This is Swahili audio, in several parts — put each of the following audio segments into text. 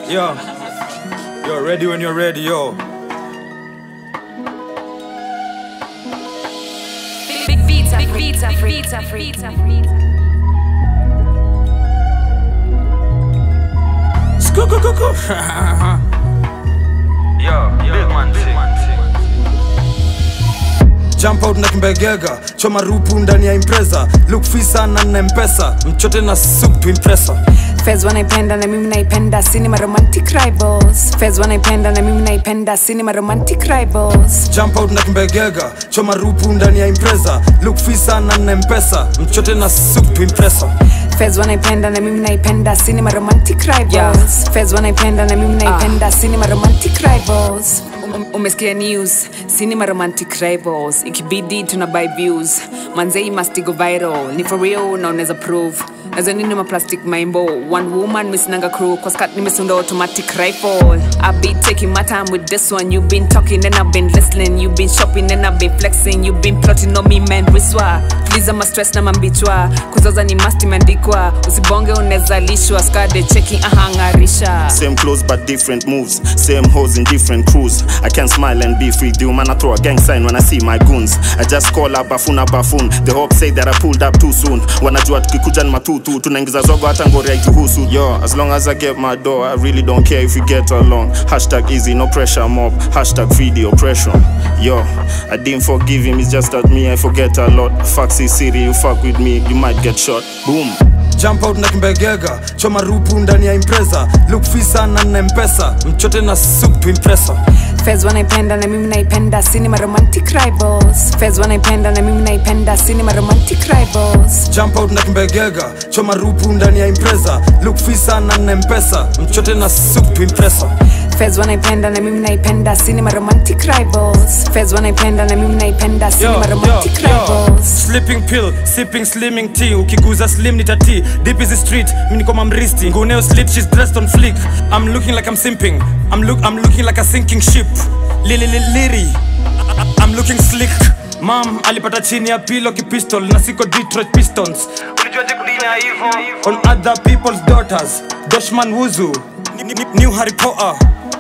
Yo, yo, ready when you're ready, yo. Big beats are free, beats are free, beats are free, beats are free. Skukukuku. Yo, big man thing. Jump out na kimbegega choma rupu ndani ya impreza look fisa na na mpesa mchote na soup to impressa Fez wanaipenda na mimi naipenda cinema romantic rivals Fez wanaipenda na mimi naipenda cinema romantic rivals jump out na kimbegega choma rupu ndani ya impreza look fisa na na mpesa mchote na soup to impressa Fez wanaipenda na mimi naipenda cinema romantic rivals Fez wanaipenda na mimi naipenda cinema romantic rivals Um- umesikia news cinema romantic rivals ikibidi tuna buy views manzei must go viral ni for real na unaweza prove nazo nini maplastic maimbo one woman misinanga crew kwa skat nimesunda automatic rifle i be taking my time with this one you been talking and i've been listening you been shopping and i've been flexing you been plotting on me man wiswa tuliza ma stress na mambichwa kuzoza ni must imeandikwa usibonge unezalishwa skade cheki ahangarisha Same clothes but different moves. Same hoes in different crews. I can smile and be free. Do man, I throw a gang sign when I see my goons. I just call a bafuna bafun. The hope say that I pulled up too soon. Wanajua tukikuja ni matutu. Tunaingiza zogo hata ngori haituhusu. Yo, as long as I get my door, I really don't care if we get along. Hashtag easy, no pressure mob. Hashtag free the oppression. Yo, I didn't forgive him. It's just that me, I forget a lot. Foxy city, you fuck with me, you might get shot. Boom. jump out na kimbegega choma rupu ndani ya impreza look fisa na na mpesa mchote na soup to impressa Fez wanaipenda na mimi naipenda cinema romantic rivals Fez wanaipenda na mimi naipenda cinema romantic rivals jump out na kimbegega choma rupu ndani ya impreza look fisa na na mpesa mchote na soup to impressa Fez wanaipenda na mimi naipenda cinema romantic rivals Fez wanaipenda na mimi naipenda cinema romantic rivals sleeping pill sipping slimming tea ukiguza slim ni tati deep is the street mimi niko mamristi nguneo slip she's dressed on flick i'm looking like i'm simping i'm look i'm looking like a sinking ship lili lili liri I- i'm looking slick mam alipata chini ya pilo kipistol na siko detroit pistons Ulijuaje kudina hivyo? on other people's daughters doshman wuzu Ni- ni- new harry potter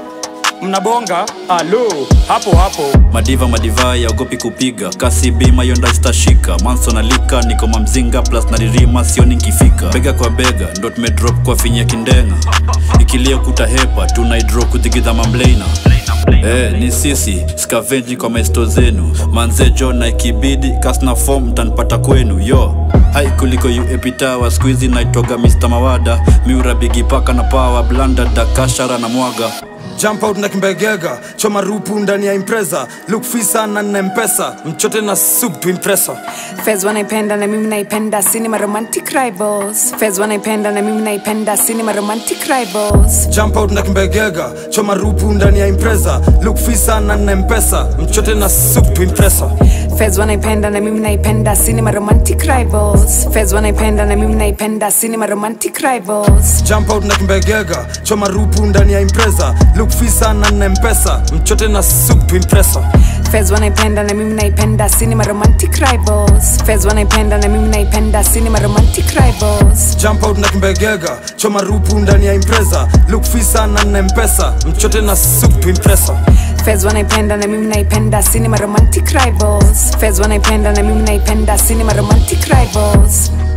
mnabonga alo hapo hapo madiva madivai aogopi kupiga kasi bima yonda zitashika manso nalika niko mamzinga plus naririma sioni nkifika bega kwa bega ndo tumedrop kwa finya kindenga ikilia kutahepa tunaidro kuthigidha mamleina Eh, ni sisi skavenji kwa maesto zenu manzejo na ikibidi kasna fom mtanipata kwenu yo hai kuliko uepitawa skuizi naitwaga mr mawada miura bigipaka na pawa blanda dakashara na mwaga jump out na kimbegega choma rupu ndani ya impreza look fisa na na mpesa mchote na soup to impressa Fez wanaipenda na mimi naipenda cinema romantic rivals Fez wanaipenda na mimi naipenda cinema romantic rivals jump out na kimbegega choma rupu ndani ya impreza look fisa na na mpesa mchote na soup to impressa Fez wanaipenda na mimi naipenda cinema romantic rivals Fez wanaipenda na mimi naipenda cinema romantic rivals jump out na kimbegega choma rupu ndani ya impreza look fisa na na mpesa mchote na soup to impressa Fez wanaipenda na mimi naipenda cinema romantic rivals Fez wanaipenda na mimi naipenda cinema romantic rivals jump out na kimbegega choma rupu ndani ya impreza look fisa na na mpesa mchote na soup to impressa Fez wanaipenda na mimi naipenda cinema romantic rivals Fez wanaipenda na mimi naipenda cinema romantic rivals